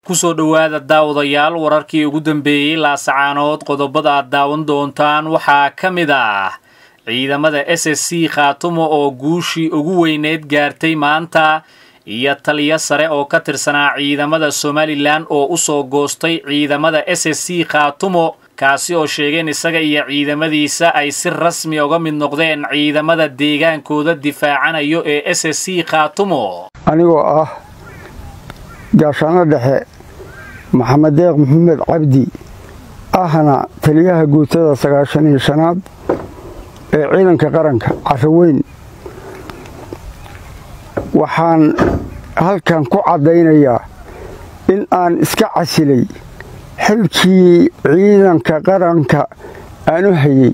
kusoo dhowaada daawadayaal wararkii ugu dambeeyey laasacaanood qodobada aad daawan doontaan waxaa ka mid ah ciidamada s s c khaatumo oo guushii ugu weyneyd gaartay maanta iyo taliyo sare oo ka tirsanaa ciidamada somalilan oo u soo goostay ciidamada s s c khaatumo kaasi oo sheegeen isaga iyo ciidamadiisa ay si rasmi uga mid noqdeen ciidamada deegaankooda difaacanayo ee s s c khaatumo anigoo ah gaashaano dhexe maxamed deeq maxamed cabdi ahna taliyaha guutada sagaashan iyo shanaad ee ciidanka qaranka caraweyn waxaan halkan ku caddaynayaa in aan iska casilay xilkii ciidanka qaranka aan u hayey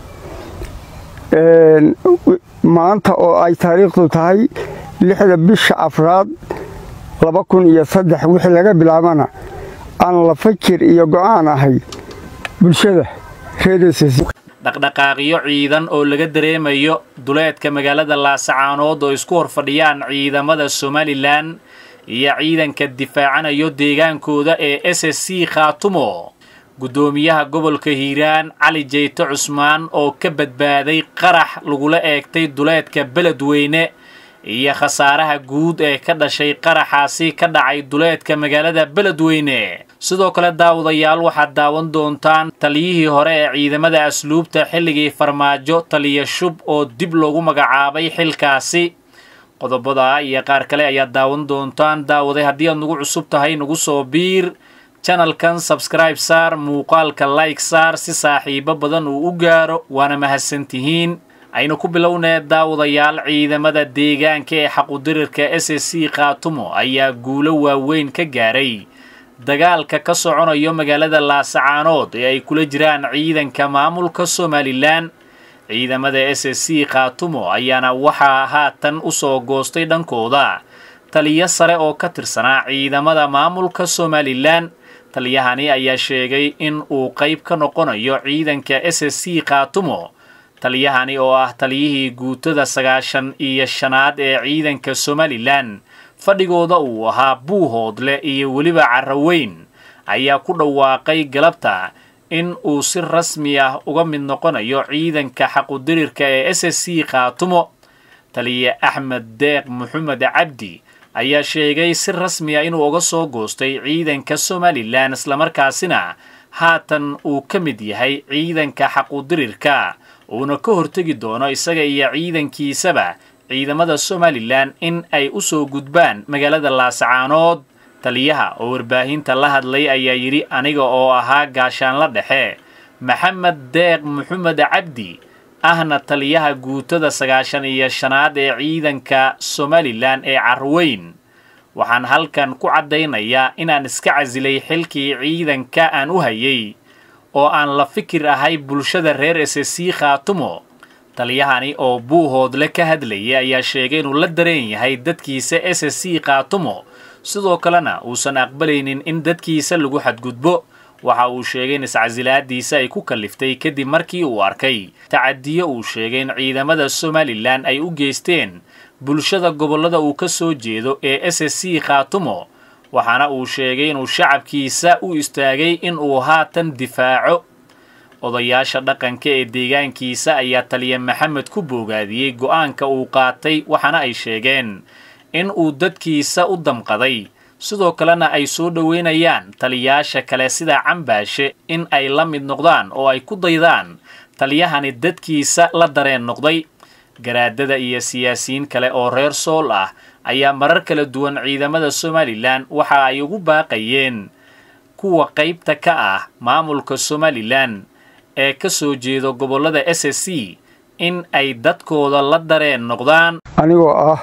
maanta oo ay taariikhdu tahay lixda bisha afraad laba kun iyo saddex wixii laga bilaabana aan la fakir iyo go'aan ahay bulshada reerss dhaqdhaqaaqyo ciidan oo laga dareemayo duleedka magaalada laasacaanood oo isku hor fadhiyaan ciidamada somalilan iyo ciidanka difaacanayo deegaankooda ee s s c khaatumo guddoomiyaha gobolka hiiraan cali jeyte cusmaan oo ka badbaaday qarax lagula eegtay duleedka beledweyne iyo khasaaraha guud ee ka dhashay qaraxaasi ka dhacay duleedka magaalada beledweyne sidoo kale daawadayaal waxaad daawan doontaan taliyihii hore ee ciidamada asluubta xilligii farmaajo taliya shub oo dib loogu magacaabay xilkaasi qodobada iyo qaar kale ayaad daawan doontaan daawaday haddii aad nagu cusub tahay nagu soo biir janalkan sabskribe saar muuqaalka like saar si saaxiibo badan uu u gaaro waana mahadsantihiin aynu ku bilownee daawadayaal ciidamada deegaanka ee xaqudirirka s s c khaatumo ayaa guulo waaweyn ka gaaray dagaalka ka soconayo magaalada laasacaanood ee ay kula jiraan ciidanka maamulka somalilan ciidamada s s c khaatumo ayaana waxaa haatan u soo goostay dhankooda taliyo sare oo ka tirsanaa ciidamada maamulka somalilan taliyahani ayaa sheegay in uu qayb ka noqonayo ciidanka s s c khaatumo taliyahani oo ah taliyihii guutada sagaashan iyo shanaad ee ciidanka somalilan fadhigooda uu ahaa buuhoodle iyo weliba caraweyn ayaa ku dhawaaqay galabta in uu si rasmi ah uga mid noqonayo ciidanka xaqudirirka ee s s c khaatumo taliye axmed deeq maxamed cabdi ayaa sheegay si rasmi ah inuu uga soo goostay ciidanka somalilan islamarkaasina haatan uu ka mid yahay ciidanka xaqudirirka uuna ka hortegi doono isaga iyo ciidankiisaba ciidamada somalilan in ay u soo gudbaan magaalada laasacaanood taliyaha oo warbaahinta la hadlay ayaa yidhi aniga oo ahaa gaashaanla dhexe maxamed deeq maxamed cabdi ahna taliyaha guutada sagaashan iyo shanaad ee ciidanka somalilan ee carweyn waxaan halkan ku caddaynayaa inaan iska casilay xilkii ciidanka aan u hayay oo aan la fikir ahay bulshada reer s s c khaatumo taliyahani oo buuhoodle ka hadlayay ayaa sheegay inuu la dareen yahay dadkiisa s s c khaatumo sidoo kalena uusan aqbalaynin in dadkiisa lagu xadgudbo waxa uu sheegay in iscasilaadiisa ay ku kalliftay kadib markii uu arkay tacadiyo uu sheegay in ciidamada somalilan ay u geysteen bulshada gobollada uu ka soo jeedo ee s s c khaatumo waxaana uu sheegay inuu shacabkiisa u istaagay in uu haatan difaaco odayaasha dhaqanka ee deegaankiisa ayaa taliya maxamed ku boogaadiyey go'aanka uu qaatay waxaana ay sheegeen in uu dadkiisa u damqaday sidoo kalena ay soo dhoweynayaan taliyaasha kale sida cambaashe in ay la mid noqdaan oo ay ku daydaan taliyahani dadkiisa la dareen noqday garaadada iyo siyaasiyiin kale oo reer sool ah ayaa marar kala duwan ciidamada somalilan waxa ay ugu baaqayeen kuwa qaybta ka ah maamulka somalilan ee ka soo jeedo gobollada s s c in ay dadkooda la dareen noqdaan anigoo ah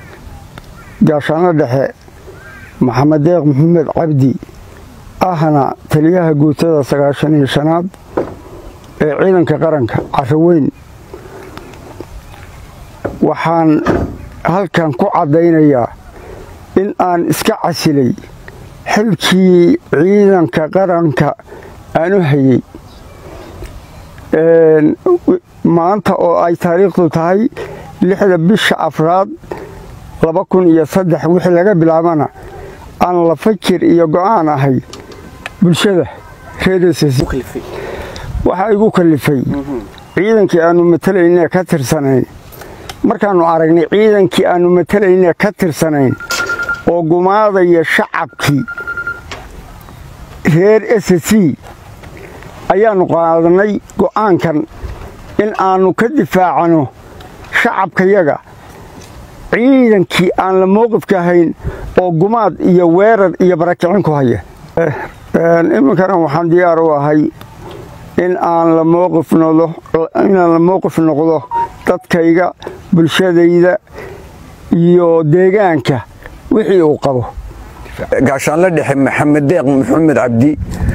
gaashaano dhexe maxamed deeq maxamed cabdi ahna taliyaha guutada sagaashan iyo shanaad ee ciidanka qaranka caraweyn waxaan halkan ku caddaynayaa in aan iska casilay xilkii ciidanka qaranka aan u hayey maanta oo ay taariikhdu tahay lixda bisha afraad laba kun iyo saddex wixii laga bilaabana aan la fakir iyo go'aan ahay bulshada reersc waxaa igu kallifay ciidankii aannu matelaynee ka tirsanayn markaannu aragnay ciidankii aannu matelaynee ka tirsanayn oo gumaadaya shacabkii reer s c ayaannu qaadannay go'aankan in aannu ka difaacano shacabkayaga ciidankii aan la mowqifka ahayn oo gumaad iyo weerar iyo barakicin ku haya iminkana waxaan diyaar u ahay in aan la inaan la mowqif noqdo dadkayga bulshadayda iyo deegaanka wixii uu qabo gaashaanla dhexe maxamed deeq maxamed cabdi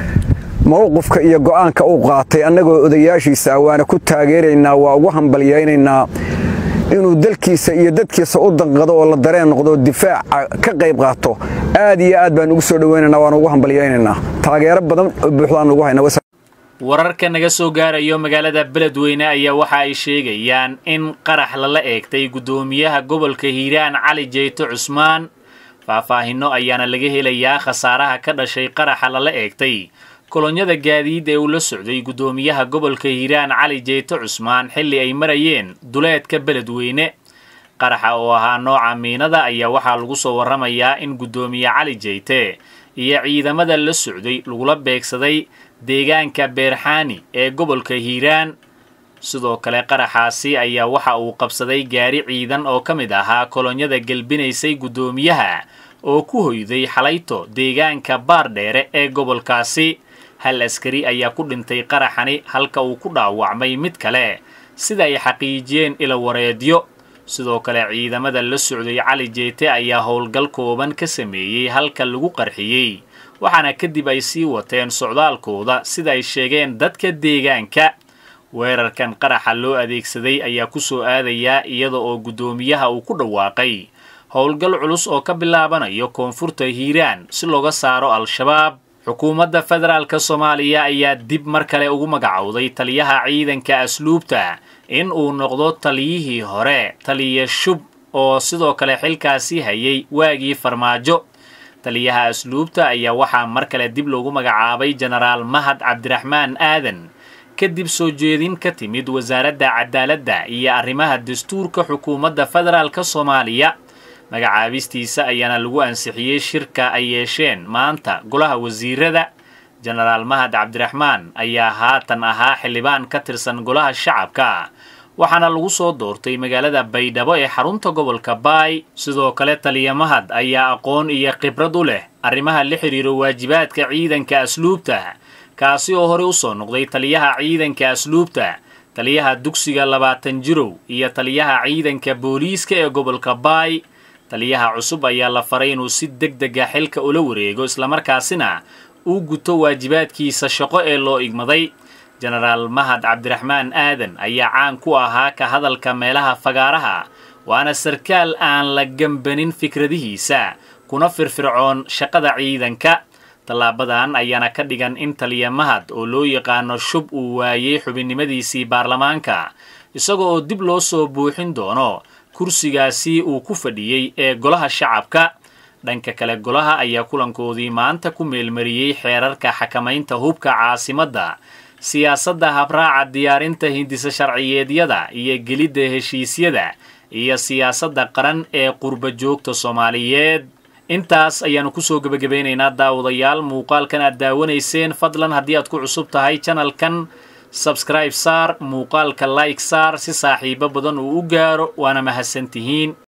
mowqifka iyo go'aanka uu qaatay annagoo odayaashiisa waana ku taageeraynaa waa ugu hambalyaynaynaa inuu dalkiisa iyo dadkiisa u danqado oo la dareen noqdo difaaca ka qayb qaato aad iyo aad baan ugu soo dhowaynaynaa waan ugu hambalyaynaynaa taageero badan oo buuxdaan ugu hayna wararka naga soo gaarayo magaalada beledweyne ayaa waxa ay sheegayaan in qarax lala eegtay guddoomiyaha gobolka hiiraan cali jeyto cusmaan faahfaahinno ayaana laga helayaa khasaaraha ka dhashay qaraxa lala eegtay kolonyada gaadiid ee uu la socday guddoomiyaha gobolka hiiraan cali jeyto cusmaan xilli ay marayeen duleedka beledweyne qaraxa oo ahaa nooca miinada ayaa waxaa lagu soo warramayaa in guddoomiye cali jeyte iyo ciidamada la socday lagula beegsaday deegaanka beerxaani ee gobolka hiiraan sidoo kale qaraxaasi ayaa waxa uu qabsaday gaari ciidan oo ka mid ahaa kolonyada gelbinaysay guddoomiyaha oo ku hoyday xalayto deegaanka baardheere ee gobolkaasi hal askari ayaa ku dhintay qaraxani halka uu ku dhaawacmay mid kale sida ay xaqiijiyeen ila wareedyo sidoo kale ciidamada la socday cali jeete ayaa howlgal kooban ka sameeyey halka lagu qarxiyey waxaana kadib ay sii wateen socdaalkooda sida ay sheegeen dadka deegaanka weerarkan qaraxa loo adeegsaday ayaa ku soo aadayaa iyada oo guddoomiyaha uu ku dhawaaqay howlgal culus oo ka bilaabanayo koonfurta hiiraan si looga saaro al-shabaab xukuumadda federaalka soomaaliya ayaa dib mar kale ugu magacowday taliyaha ciidanka asluubta in uu noqdo taliyihii hore taliya shub oo sidoo kale xilkaasi hayay waagii farmaajo taliyaha asluubta ayaa waxaa mar kale dib loogu magacaabay jenaraal mahad cabdiraxmaan aadan kadib soo jeedin ka timid wasaaradda cadaaladda iyo arrimaha dastuurka xukuumadda federaalka soomaaliya magacaabistiisa ayaana lagu ansixiyey shirka ay yeesheen maanta golaha wasiirada jenaraal mahad cabdiraxmaan ayaa haatan ahaa xildhibaan ka tirsan golaha shacabka waxaana lagu soo doortay magaalada baydhabo ee xarunta gobolka baay sidoo kale taliya mahad ayaa aqoon iyo khibrad u leh arrimaha la xidhiiro waajibaadka ciidanka asluubta kaasi oo horey u soo noqday taliyaha ciidanka asluubta taliyaha dugsiga labaatan jirow iyo taliyaha ciidanka booliiska ee gobolka baay taliyaha cusub ayaa la faray inuu si deg dega xilka ula wareego islamarkaasina uu guto waajibaadkiisa shaqo ee loo igmaday jenaraal mahad cabdiraxmaan aadan ayaa caan ku ahaa ka hadalka meelaha fagaaraha waana sarkaal aan la gembanin fikradihiisa kuna firfircoon shaqada ciidanka tallaabadan ayaana ka dhigan in taliya mahad oo loo yaqaano shub uu waayey xubinnimadiisii baarlamaanka isaga oo dib loo soo buuxin doono kursigaasi uu ku fadhiyey ee golaha shacabka dhanka kale golaha ayaa kulankoodii maanta ku meelmariyey xeerarka xakamaynta hubka caasimadda siyaasadda habraaca diyaarinta hindisa sharciyeedyada iyo gelidda heshiisyada iyo siyaasadda qaran ee qurba joogta soomaaliyeed intaas ayaannu kusoo gebagabeynaynaa daawadayaal muuqaalkan aad daawanayseen fadlan haddii aad ku cusub tahay janalkan sabscribe saar muuqaalka like saar si saaxiibo badan uu u gaaro waana mahadsantihiin